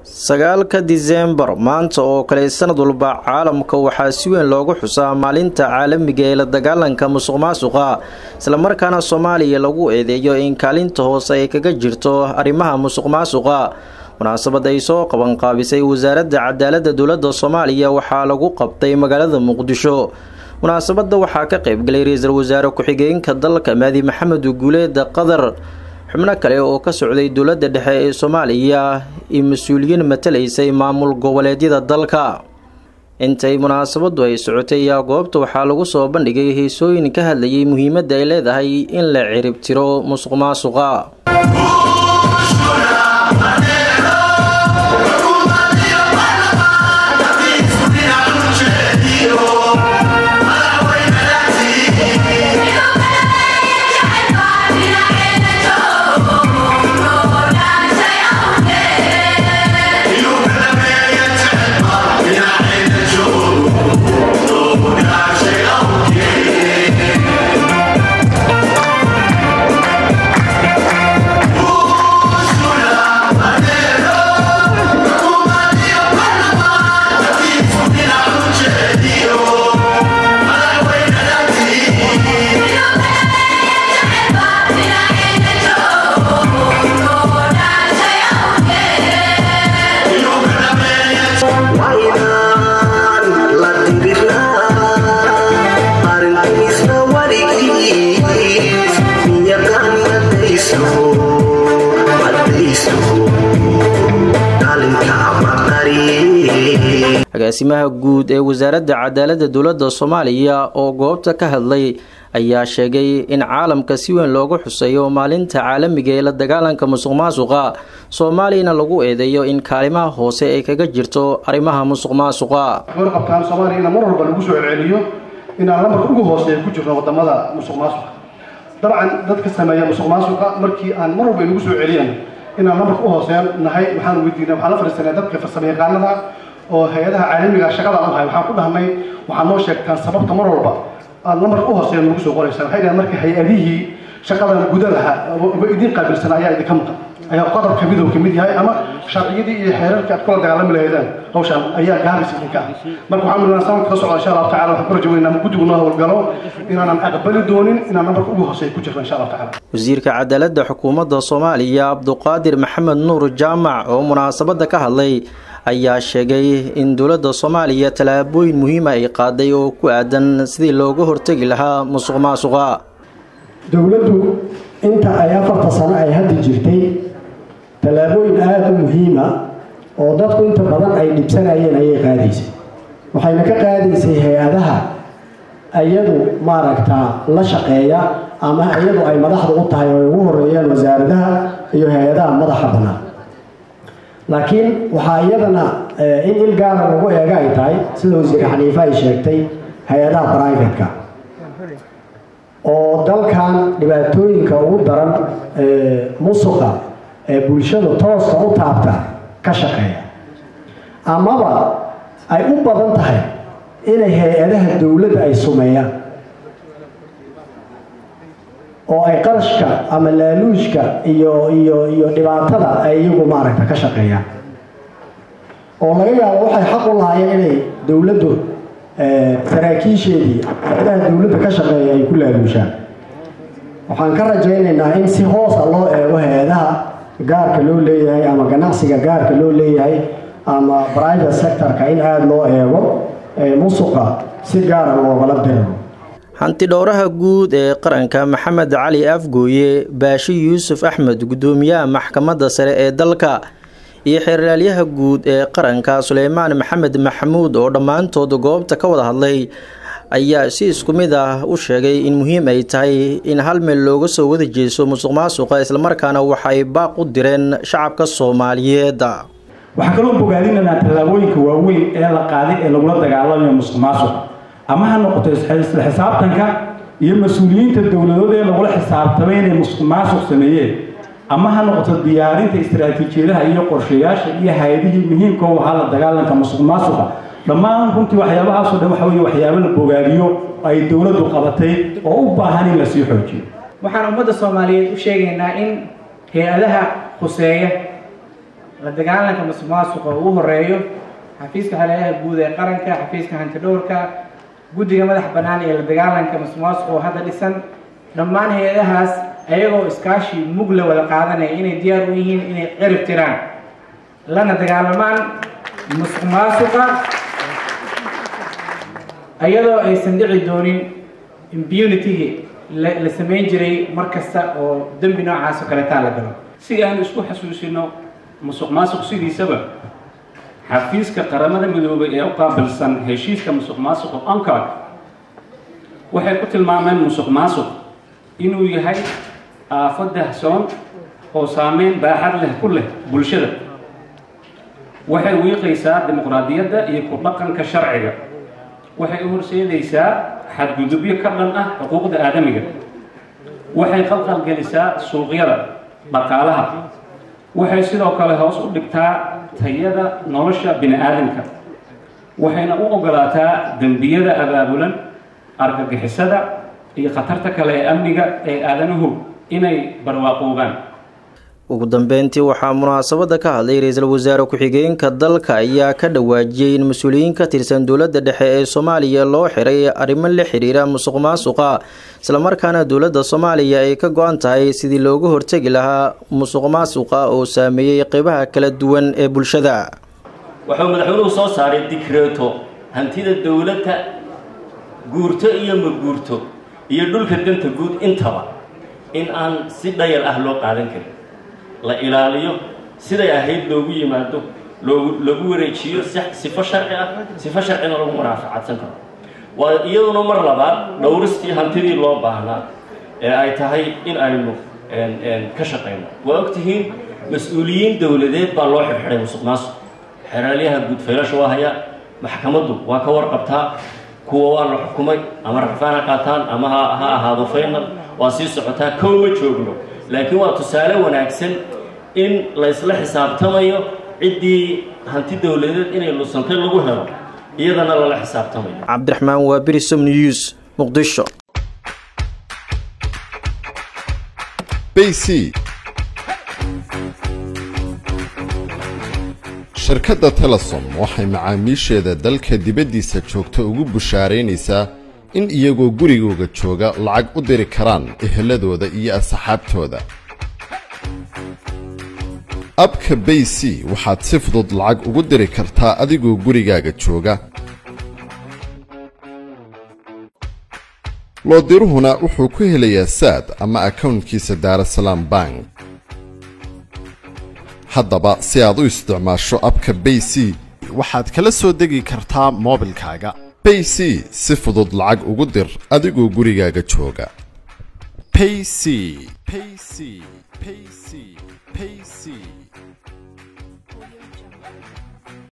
sagaalka diseembar maanta oo kale sanad walba caalamka waxaa si weyn loogu xusaa maalinta caalamiga ee la dagaalanka musuq maasuqa islamarkaana soomaaliya lagu eedeeyo in kaalinta hoose ay kaga jirto arrimaha musuq maasuqa munaasabad ay soo qabanqaabisay wasaaradda cadaaladda dowladda soomaaliya waxaa lagu qabtay magaalada muqdisho munaasabadda waxaa ka qaybgalay ra-iisul wasaare ku-xigeenka dalka maadi maxamed guuleeda qadar xubno kale oo ka socday dowladda dhexe ee soomaaliya iyo mas-uuliyiin matalaysay maamul goboleedyada dalka intay munaasabadu ay socotay ayaa goobta waxaa lagu soo bandhigay heesooyin ka hadlayay muhiimadda ay leedahay in la cirib tiro musuq maasuqa agaasimaha guud ee wasaaradda cadaaladda dowladda soomaaliya oo goobta ka hadlay ayaa sheegay in caalamka si weyn loogu xuseeyo maalinta caalamiga ee la dagaalanka musuq maasuqa soomaaliyana lagu eedeeyo in kaalimaha hoose ay kaga jirto arrimaha musuq maasuqa qabtaan soomaaliya in mar walba lagu soo celceliyo inaan lamarka ugu hooseeya ku jirno wadamada musuq maasuqa dabcan dadka sameeya musuq maasuqa markii aan mar walba inagu soo celiyaan inaan lamarka u hooseeya nahay waxaan weydiinay waxaan la fadhiisanay dadka farsamo yaqaanada oo hay-adaha caalamiga shaqada u hay waxaan ku dhahnay waxaad noo sheegtaan sababta mar walba aada lamarka u hooseeya nagu soo qoraysaan waxay dhahan marka hay-adihii shaqadan guda lahaa uga idiin qaabilsan ayaa idinka maqan ayaa qodobka midow ka mid yahay ama sharciyadii iyo xeerarkii aad kula dagaalami lahaydaan hawshaan ayaa gaaris idinka ah marka waxaan midnaa sanadka ka socda insha allahu tacala waxaan ku rajaweynaa guddigu noo howlgalo inaanan aqbali doonin inaan namarka ugu hooseeya ku jirno insha allahu tacala wasiirka cadaaladda xukuumadda soomaaliya cabduqaadir maxamed nuur jaamac oo munaasabadda ka hadlay ayaa sheegay in dowladda soomaaliya tallaabooyin muhiima ay qaaday oo ku aadan sidii looga hortegi lahaa musuq maasuqa dowladdu inta ay afarta sano ay hadda jirtay tallaabooyin aada u muhiima oo dadku inta badan ay dhibsanayeen ayay qaadaysay waxayna ka qaadaysay hay-adaha iyadu maaragtaa la shaqeeya ama iyadu ay madaxda u tahay oo ay ugu horeeyaan wasaaradaha iyo hay-adaha madaxa bannaan laakiin waxaa iyadana in il gaara lagu eega ay tahay sida wasiir xaniife ay sheegtay hay-adaha brivatka oo dalkan dhibaatooyinka ugu daran musuqa ee bulshada tooska u taabta ka shaqeeya amaba ay u badan tahay inay hay-adaha dowladda ay sumeeyaan oo ay qarashka ama laaluujka iyo iyo iyo dhibaatada ay iyagu maaragta ka shaqeeyaan oo laga yaabo waxay xaq u lahaayeen inay dowladdu saraakiisheedii hay-adaha dowladda ka shaqeeya ay ku laaluushaan waxaan ka rajaynaynaa in si hoosa loo eego hay-adaha gaarka loo leeyahay ama ganacsiga gaarka loo leeyahay ama private sectorka in aada loo eego musuqa si gaara loogala diro hantidhowraha guud ee qaranka maxamed cali afgooye baashi yuusuf axmed guddoomiyaha maxkamadda sare ee dalka iyo xeeraalyaha guud ee qaranka suleymaan maxamed maxamuud oo dhammaantood goobta ka wada hadlay ayaa si isku mid ah u sheegay in muhiim ay tahay in hal meel looga soo wada jeeso musuq maasuqa islamarkaana waxay baaq u direen shacabka soomaaliyeed waxaa kaloo bogaadinaynaa tallaabooyinka waaweyn ee la qaaday ee lagula dagaalamayo musuq maasuq ama ha noqoto isla xisaabtanka iyo mas-uuliyiinta dowladood ee lagula xisaabtamay inay musuq maasuq sameeyeen ama ha noqoto diyaarinta istaraatiijiyadaha iyo qorshayaasha iyo hay-adihii muhiimka u ahaa la dagaalanka musuq maasuqa dhammaan runtii waxyaabahaasoo dhan waxa weeye waxyaabo la bogaadiyo ay dowladdu qabatay oo u baahan in lasii xoojiyo waxaan ummadda soomaaliyeed u sheegaynaa in hay-adaha khuseeya la dagaalanka musuq maasuqa ugu horeeyo xafiiska xaleelaha guud ee qaranka xafiiska hantidhowrka guddiga madax bannaan ee la dagaalanka musuq maasuqa oo hadda dhisan dhammaan hay-adahaas ayagoo iskaashi mug la wada qaadanaya inay diyaar u yihiin inay cirib tiraan lana dagaalamaan musuq maasuqa iyadoo aysan dhici doonin impunitygii la samayn jiray mar kasta oo dembi noocaas oo kaleetaa la galo si aan isku xasuusino musuq maasuq sidiisaba xafiiska qaramada midoobay ee u qaabilsan heshiiska musuq maasuqa oncard waxay ku tilmaameen musuq maasuq inuu yahay aafo dahsoon oo saameyn baaxad leh ku leh bulshada waxay wiiqaysaa dimuqraadiyadda iyo ku dhaqanka sharciga waxay u horseedaysaa xadgudubyo ka dhan ah xuquuqda aadamiga waxay qalqalgelisaa suuqyada dhaqaalaha waxay sidoo kale hoos u dhigtaa tayada nolosha bini aadamka waxayna u ogolaataa dembiyada abaabulan argagixisada iyo khatarta kale ee amniga ee aadanuhu inay barwaaqoobaan ugu dambeyntii waxaa munaasabada ka hadlay ra-iisul wasaare ku-xigeenka dalka ayaa ka dhawaajiyey in mas-uuliyiin ka tirsan dowladda dhexe ee soomaaliya loo xiray arrimo la xiriira musuq maasuqa islamarkaana dowladda soomaaliya ay ka go-an tahay sidii looga hortegi lahaa musuq maasuqa oo saameeyey qeybaha kala duwan ee bulshada wuxuu madaxweynuhu soo saaray dikreeto hantida dowladda guurto iyo ma guurto iyo dhulka danta guud intaba in aan si dhayal ah loo qaadan karin la ilaaliyo siday ahayd loogu yimaado loogu lagu wareejiyo sifo sharci ah sifo sharcina lagu muraafacadsan karo waa iyaduna mar labaad dhowristii hantidii loo baahnaa ee ay tahay in aynu ka shaqayno waa ogtihiin mas-uuliyiin dowladeed baa loo xirxiday musuq maasuq xeraalyaha guud faylasha waa hayaa maxkamaddu waa ka warqabtaa kuwa waa la xukumay ama rafaan ha qaataan ama ha ha ahaado faynal waa sii socotaa kow ma joogno laakiin waa tusaale wanaagsan in laysla xisaabtamayo ciddii hanti dowladeed inay lusantay lagu helo iyadana lala xisaabtamayo cabdiraxmaan waa berisom news muqdisho bc shirkadda telesom waxay macaamiisheeda dalka dibaddiisa joogta ugu bushaaraynaysaa in iyagoo gurigooga jooga lacag u diri karaan eheladooda iyo asxaabtooda abka bay c waxaad si fudud lacag ugu diri kartaa adigoo gurigaaga jooga loodiruhuna wuxuu ku helayaa saad ama akownkiisa daarasalaam bank haddaba si aad u isticmaasho abka bay c waxaad kala soo degi kartaa moobilkaaga bay c si fudud lacag ugu dir adigoo gurigaaga jooga payc payc payc payc